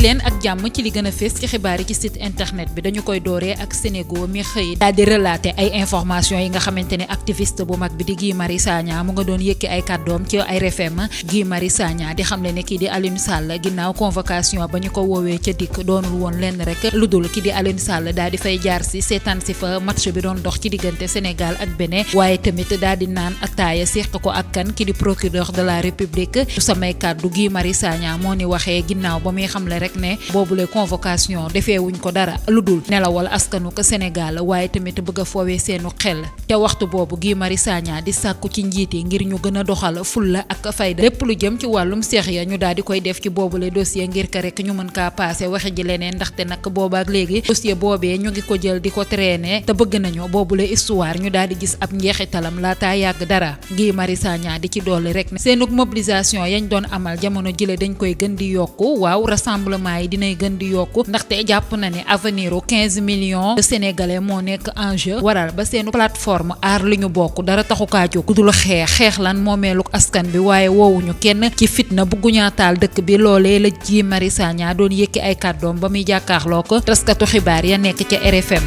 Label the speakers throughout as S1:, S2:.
S1: leen ak jàmm ci li gën a fees ci xibaar yi ci site internet bi dañu koy dooree ak Sénégal mi xëy daal di relater ay information yi nga xamante ne activiste bu mag bi di Guy Marius Sagna mu nga doon yëkki ay kàddoom ci ay RFM Guy Marius Sagna di xamle ne kii di Alioune Sall ginnaaw convocation ba ñu ko woowee ca dikk doonul woon lenn rek lu dul kii di Alioune Sall daal di fay jaar si seetaan si fa match bi doon dox ci diggante Sénégal ak Bénin waaye tamit daal di naan ataaya séq ko ak kan ki di procureur de la République su samay kàddu Guy Marius Sagna moo ni waxee ginnaaw ba muy xamle rek ne boobule convocation defee wuñ ko dara lu dul nelawal askanu ko Sénégal waaye tamit bëgg a foowee seenu xel te waxtu boobu Guy Marius Sagna di sàkku ci njiit yi ngir ñu gën a doxal fulla ak fayda lépp lu jëm ci wàllum seex ya ñu daal di koy def ci boobule dossier ngir ka rek ñu mën kaa paase waxe ji leneen ndaxte nag boobaak léegi dossier boobee ñu ngi ko jël di ko traîner te bëgg nañu boobule histoire ñu daal di gis ab njeexitalam laataa yàgg dara Guy Marius Sagna di ci dolli rek ne seenug mobilisation yañ doon amal jamono jile dañ koy gën di yokku waaw rassemblement yi dinay gën di yokku ndaxte jàpp na ne avenir u 15 millions de sénégalais moo nekk en jeu waral ba seenu plateforme aar li ñu bokk dara taxu kaa jóg ku dul xeex xeex lan moomeeluk askan bi waaye woowuñu kenn ci fitna bugguñaa taal dëkk bi loolee la Guy Marius Sagna doon yëkki ay kàddoom ba muy jàkkaarloo ko taskatu xibaar ya nekk ca RFM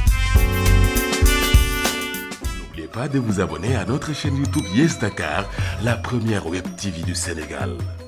S2: N'oubliez pas de vous abonner à notre chaîne YouTube Yes Dakar, la première web TV du Sénégal.